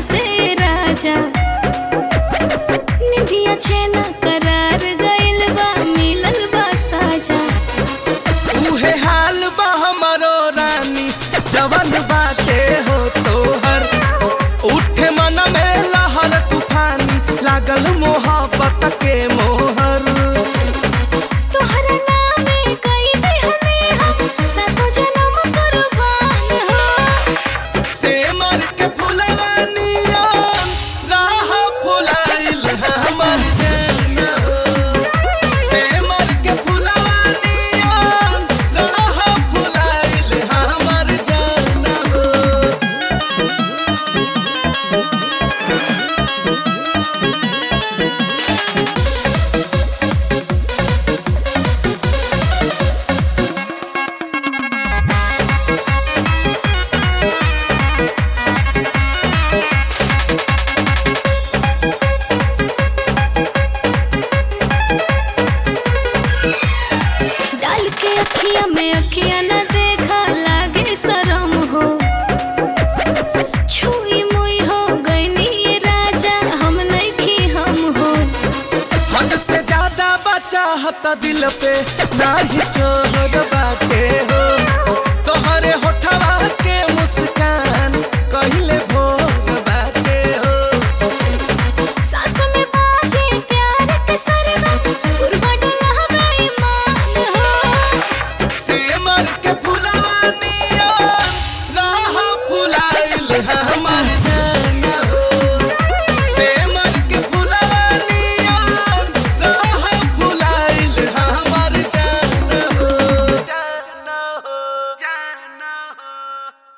से राजा निधिया चैना करार गइल बा मिलल बा साजा उहे हाल बा हमरो रानी जवन बाटे हो तोहर उठे मन में लहर तूफानी लागल मोहब्बत के मोहर तोहरा नामे कई दिहने हम सातो जन्म कुर्बान हो से मर के फुलवानिया राह फुलाइल हमर जान से मर के फुलवानिया राह फुलाइल हमर जान डाल के अखिया में अखिया न देखा लागे शरम हो छुई मुई हो गईनी ये राजा हम नहीं हम हो हद से ज्यादा बचाहत दिल पे नाही छोड़